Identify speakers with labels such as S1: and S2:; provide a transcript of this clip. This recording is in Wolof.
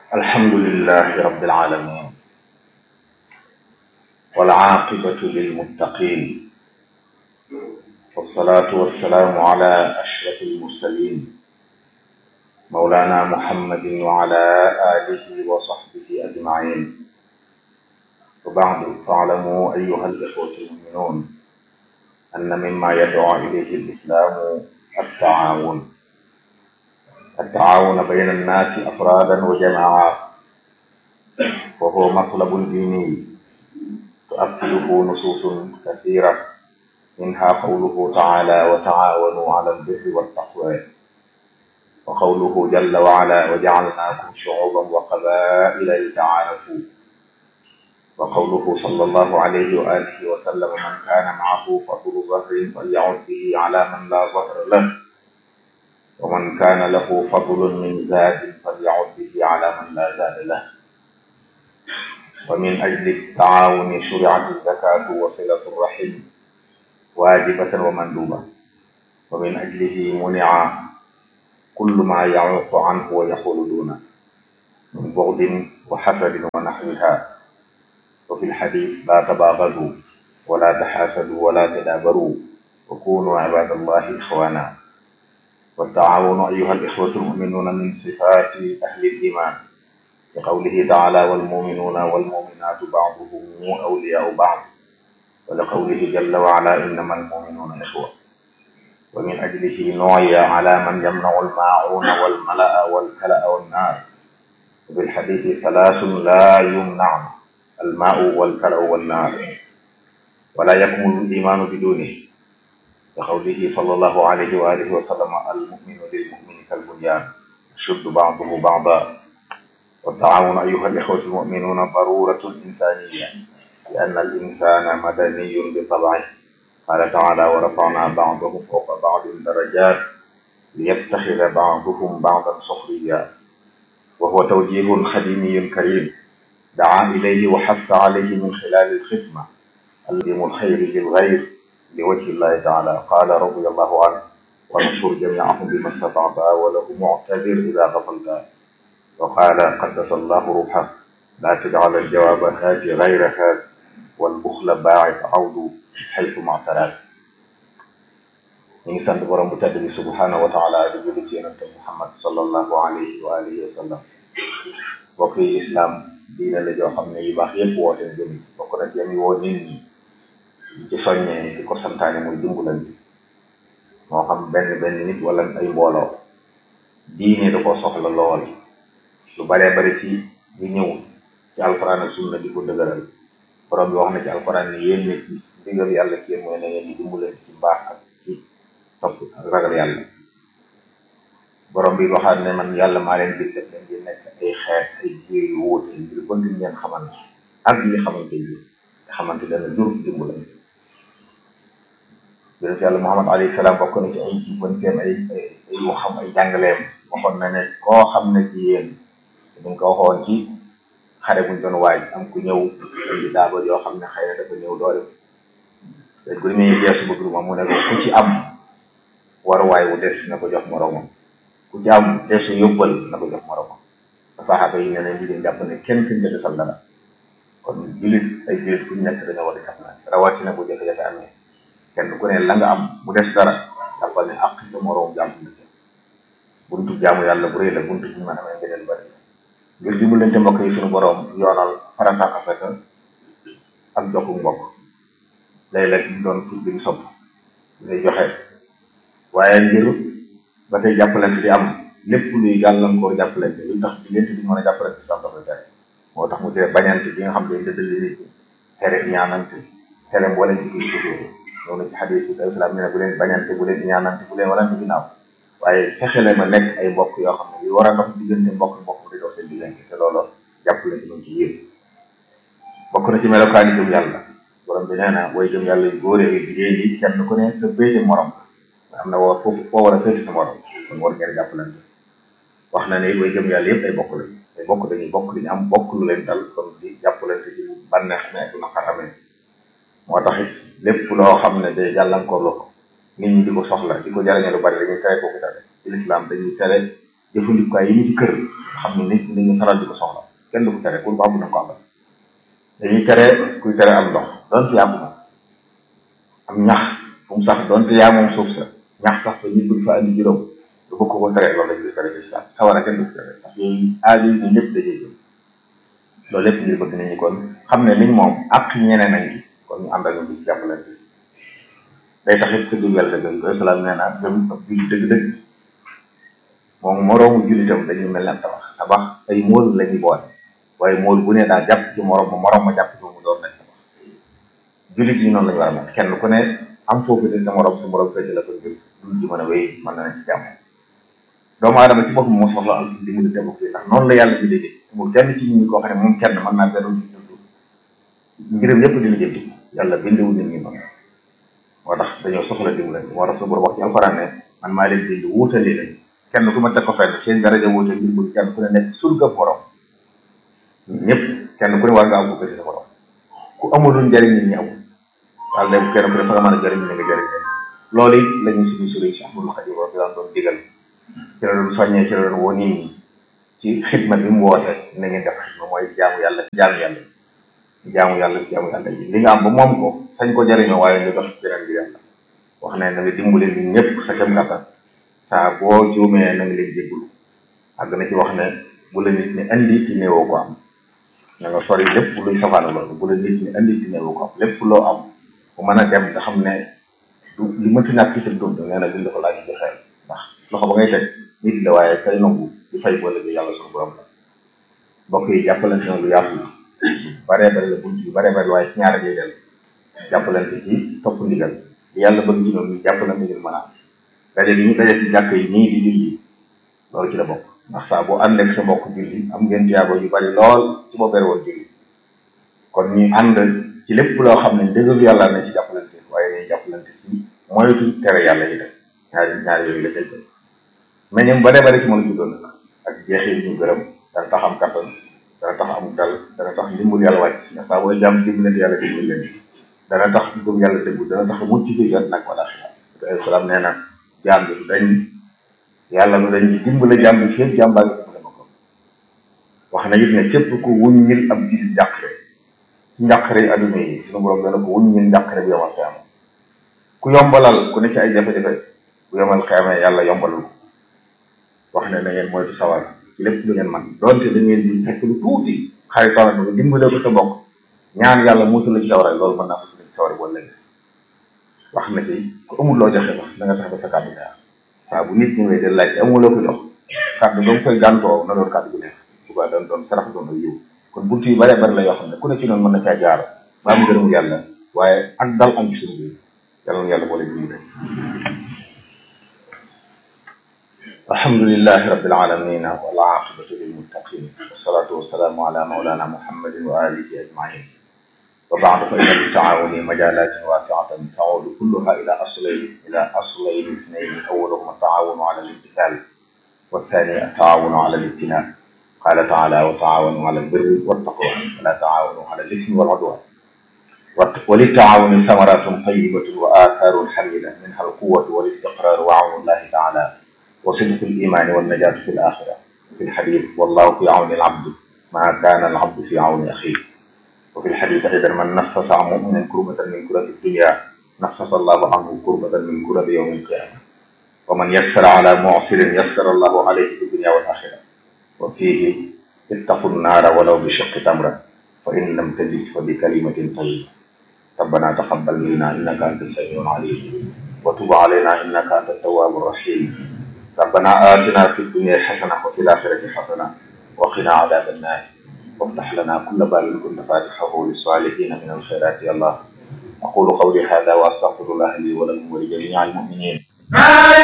S1: الحمد لله رب العالمين والعاقبة للمتقين والصلاة والسلام على أشرف المرسلين مولانا محمد وعلى آله وصحبه أجمعين وبعد فاعلموا أيها الإخوة المؤمنون أن مما يدعو إليه الإسلام التعاون التعاون بين الناس أفرادا وجماعات وهو مطلب ديني تؤكده نصوص كثيرة منها قوله تعالى وتعاونوا على البر والتقوى وقوله جل وعلا وجعلناكم شعوبا وقبائل لتعارفوا وقوله صلى الله عليه وآله وسلم من كان معه فضل ظهر فليعد به على من لا ظهر له ومن كان له فضل من زاد فليعد به على من لا زاد له ومن أجل التعاون شرعت الزكاة وصلة الرحم واجبة ومندوبة ومن أجله منع كل ما يعوق عنه ويحول دونه من بغض وحسد ونحوها وفي الحديث لا تباغضوا ولا تحاسدوا ولا تدابروا وكونوا عباد الله إخوانا والتعاون أيها الإخوة المؤمنون من صفات أهل الإيمان لقوله تعالى والمؤمنون والمؤمنات بعضهم أولياء بعض ولقوله جل وعلا إنما المؤمنون إخوة ومن أجله نعي على من يمنع الماعون والملأ والكلأ والنار وفي الحديث ثلاث لا يمنع الماء والكلأ والنار ولا يكمل الإيمان بدونه لقوله صلى الله عليه وآله وسلم المؤمن للمؤمن كالبنيان يشد بعضه بعضا والتعاون أيها الإخوة المؤمنون ضرورة إنسانية لأن الإنسان مدني بطبعه قال تعالى ورفعنا بعضهم فوق بعض درجات ليتخذ بعضهم بعضا سخريا وهو توجيه خديمي كريم دعا إليه وحث عليه من خلال الخدمة الدين الخير للغير لوجه الله تعالى قال رضي الله عنه وانصر جميعهم بما استطعت وله معتذر إذا غفلت وقال قدس الله روحه لا تجعل الجواب هاجي غير هاج والبخل باعث عود حيث ما اعتراك ñu ngi sant borom bu tedd bi subhanahu wa taala di julli ci yonente muhammad sallallahu alayhi wa alihi wa sallam bokk yi islam diine la joo xam ne yu baax yépp woote jëm bokk na ci yami woo nit ñi di ci soññee di ko santaane muy dimbalante moo xam benn benn nit wala ay mbooloo diine da ko soxla lool lu baree bari ci di ñëw ci alquran ak sunna di ko dëgëral borom bi wax na ci alquran ne yéen nit ñi ndigal yàlla ci yéen mooy na ngeen di dimbalante ci mbaax ak ci topp ak ragal yàlla borom bi waxaat ne man yàlla maa leen di def leen di nekk ay xeet ay jiir yu wuute ngir bëgg ngeen xamante ak li xamante yi nga xamante dana jur dimbalante yonent yàlla Muhammad alayhi salaam bokk na ci ay jubbanteem ay ay waxam ay jàngaleem waxoon na ne koo xam ne ci yéen dañ ko waxoon ci xare buñ doon waaj am ku ñëw indi daaba yoo xam ne xëy na dafa ñëw doole léegi bu demee geesu bëgg ma mu ne ko ku ci am waruwaay wu des na ko jox moromam ku ci am desu yóbbal na ko jox moromam saxaaba yi ne ne ñu jàpp ne kenn suñ jënd sal dara kon julit ay julit fu ñu nekk dañoo war a jàppalante rawatina bu jafe-jafe amee kenn ku ne la nga am bu des dara jàppal ne ak sa moroom jàmm na ci buntu jaamu yàlla bu rëy la buntu bi mën amee ngëneel bari ngir dimbalante mbokk yi suñu boroom yoonal farata ak afeka ak jokku mbokk léeg-léeg ñu doon ful bi ñu sopp ngay joxe waaye ngir ba tey jàppalante di am lépp luy gàllankoor jàppalante luy tax diggante bi mën a jàppalante sax dafa tere moo tax mu tere bañante bi nga xam ne dëddali nit ñi tere ñaanante tere mboolem ci kii suufee ñëw na ci xadis bi islam ne ne bu leen bañante bu leen ñaanante bu leen warante ginnaaw waaye fexele ma nekk ay mbokk yoo xam ne yu war a dox diggante mbokk mbokk di dox seen diggante te loolu jàppale ci ci yéen bokk na ci melokaani gëm yàlla borom bi nee na way gëm yàlla yu góor yi jigéen yi kenn ku ne sa béyte morom nga xam ne woo foofu foo war a féete sa morom kon war ngeen jàppalante wax na ne way gëm yàlla yëpp ay bokk lañ ay bokk dañuy bokk dañu am bokk lu leen dal kon di jàppalante ci bànneex ne ak naqar amee moo tax it lépp loo xam ne day gàllankoor la ko nit ñi di ko soxla di ko jariñe lu bari dañuy tere kooku tere ci lislaam dañuy tere jëfandikukaay yi ñu ci kër xam ne nit ñi dañuy faral di ko soxla kenn du ko tere pour ko am na ko amal dañuy tere kuy tere am ndox donte yaa ko moom am ñax fu mu sax donte yaa moom suuf sa ñax sax fa ñu bëgg fa andi juróom du bëgg ko tere loolu lañ koy tere ci islam sawara kenn du ko tere parce que yooyu aada yi ñëpp dajee jëm loolu lépp ngir bëgg nit ñi kon xam ne liñ moom ak ñeneen nañ gi kon ñu ànd ak ñu ci jàppalante day tax it tëdd wel dëgg koy salaam nee na gëm ab julli dëgg-dëgg moom moroomu jullitam dañuy mel ne am tabax tabax ay móol la ñuy boole waaye móol bu ne daa jàpp ci morom ma morom ma jàpp ci mu doon nañ tabax jullit yi noonu la ñu war a mel kenn ku ne am foofu de sa morom sa morom fekk la ko ngir dul ji mën a wéy mën na ne ci jàmm doomu aadama ci boppam moo soxla am li mu di dem fii ndax noonu la yàlla bi déggee mu kenn ci nit ñi koo xam ne moom kenn mën naa beru ci dund mbiram yëpp di lijjanti yàlla bindiwu nit ñi noonu moo tax dañoo soxla dimbalante moo tax su borom wax ci alxuraan ne man maa leen bind wuutale lañ kenn ku ma teg ko fenn seen daraja wuute ngir bëgg kenn ku ne nekk surga borom ñëpp kenn ku ne war nga am ko ci sa borom ku amulul njëriñ nit ñi amul wala léegi kenn ku ne fa nga mën a jëriñ ne nga jëriñ leen loolu it la ñu suñu sëriñ Cheikh Ahmadou Khadim di daan doon digal ci la doon soññee ci la doon woo nit ñi ci xidma bi mu woote na ngeen def xidma mooy jaamu yàlla jaamu yàlla jaamu yàlla jaamu yàlla yi li nga am ba moom ko sañ ko jëriñoo waaye nga dox beneen bi yàlla wax ne na nga dimbali nit ñëpp sa kem kàttan saa boo juumee na nga leen jéggulu àgg na ci wax ne bu la nit ñi indi ci néewoo ko am na nga sori lépp luy safaana loolu bu la nit ñi indi ci néewoo ko am lépp loo am bu mën a dem nga xam ne du li mënti ñàkk ci sa dund nee na bind ko laaj di xel ndax loxo ba ngay teg nit la waaye kay nangu di fay boole bi yàlla suñu borom la mbokk yi jàppalante na lu yaatu la baree bari la bunt yu baree bari waaye ci ñaara jay del jàppalante ci topp ndigal yàlla bëgg ci ñoom ñu jàppalante ngir mën a am daje bi ñu daje ci jàkk yi nii di julli loolu ci la bokk ndax saa boo ànd ak sa mbokk julli am ngeen tiyaabo yu bari lool ci boo bere woon julli kon ñu ànd ci lépp loo xam ne dëggal yàlla na ci jàppalante waaye dañuy jàppalante ci moytu tere yàlla yi def ñaari ñaari yooyu la cay jël mais ñoom bare bare ci mën a juddoon nag ak jeexee ñu gërëm dana tax am kattan dana tax am dal dana tax ndimbal yàlla wàcc ndax saa booy jàmm dimbalante yàlla dimbal leen dana tax gëm yàlla déggu dana tax mucc ci jot nag wala xilaat salaam nee na jaam bi du dañ yàlla lu dañ dimbale jaam bi fépp jaam baa ngi dimbale ma ko wax na it ne képp ku wuññil ab gis njàqare ci njàqare yi adduna yi suñu borom dana ko wuññil njàqare bu yomal xiyama ku yombalal ku ne ci ay jafe-jafe bu yomal xiyama yàlla yombalal ko wax ne na ngeen moytu sawar ci lépp lu ngeen man doonte da ngeen di fekk lu tuuti xaritoo nga dimbale ko sa mbokk ñaan yàlla musul la ci sawara loolu mën naa musul la ci sawara boo léegi wax na ci ku amul loo joxe wax da nga tax ba sa kàddu neex saa bu nit ñëwee de laaj amuloo ko jox kàddu ba mu koy gàntoo na doon kàddu bu neex suba doon doon sarax doon ak yiw kon buntu yu bare bari la yoo xam ne ku ne ci noonu mën na caa jaar ba am gërëmu yàlla waaye ak dal am ci suñu biir yàlla na yàlla boole jiw الحمد لله رب العالمين والعاقبة للمتقين والصلاة والسلام على مولانا محمد وآله أجمعين وبعد فإن للتعاون مجالات واسعة تعود كلها إلى أصلين إلى أصلين اثنين أولهما التعاون على الامتثال والثاني التعاون على الابتلاء قال تعالى وتعاونوا على البر والتقوى ولا تعاونوا على الإثم والعدوان وللتعاون ثمرات طيبة وآثار حميدة منها القوة والاستقرار وعون الله تعالى وصدق الإيمان والنجاة في الآخرة في الحديث والله في عون العبد ما كان العبد في عون أخيه وفي الحديث أيضا من نفس عن مؤمن كربة من كرب الدنيا نفس الله عنه كربة من كرب يوم القيامة ومن يسر على معسر يسر الله عليه في الدنيا والآخرة وفيه اتقوا النار ولو بشق تمرة فإن لم تجد فبكلمة طيبة ربنا تقبل منا إنك أنت السميع العليم وتب علينا إنك أنت التواب الرحيم ربنا آتنا في الدنيا حسنة وفي الآخرة حسنة وقنا عذاب النار وافتح لنا كل باب كنت فاتحه للصالحين من الخيرات يا الله أقول قولي هذا وأستغفر الله لي ولكم ولجميع المؤمنين